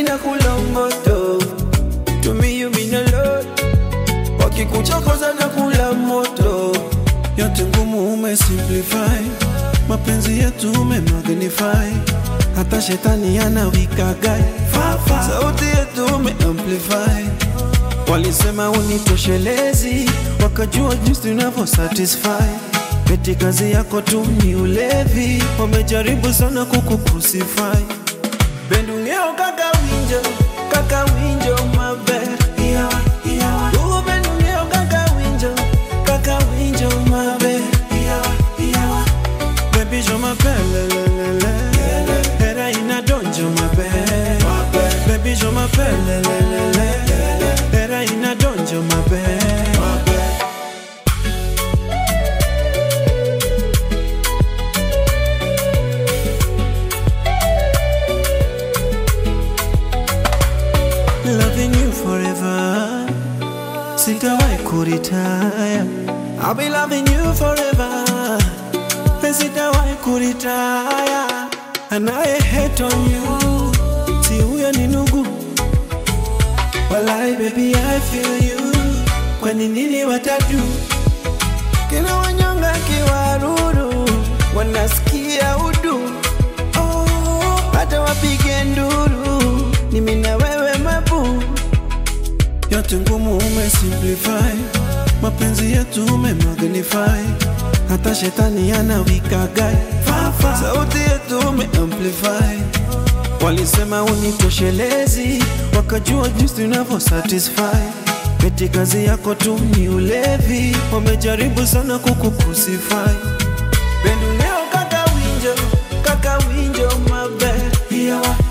na kula moto to me you mean a lot wakikuchokoza na kula moto yote ngumu umesimplify mapenzi yetu umemagnify hata shetani anawikagai sauti yetu umeamplify walisema unitoshelezi wakajua jinsi tunavyo satisfy eti kazi yako tu ni ulevi wamejaribu sana kukucrucify bendungeo kaka winjo kaka winjo maber Ugo bendungeo kaka winjo kaka winjo maber Baby jo maber lelelele Hera ina donjo maber Baby jo maber lelelele Hera ina donjo maber loving you forever. Sitawahi kuritaya. I'll be loving you forever. Sitawahi kuritaya. And I hate on you. Si huyo ni nugu. Walai baby I feel you. Kwani nini watatu? Kina wanyonga kiwaruru. Wanasikia udu. Oh, hata wapige nduru. Ni mimi na wewe mabu yote ngumu umesimplify mapenzi yetu umemagnify hata shetani anawikagai sauti yetu umeamplify walisema unitoshelezi wakajua jinsi tunavyo satisfy eti kazi yako tu ni ulevi wamejaribu sana kukucrucify benduneo kaka winjo kaka winjo maber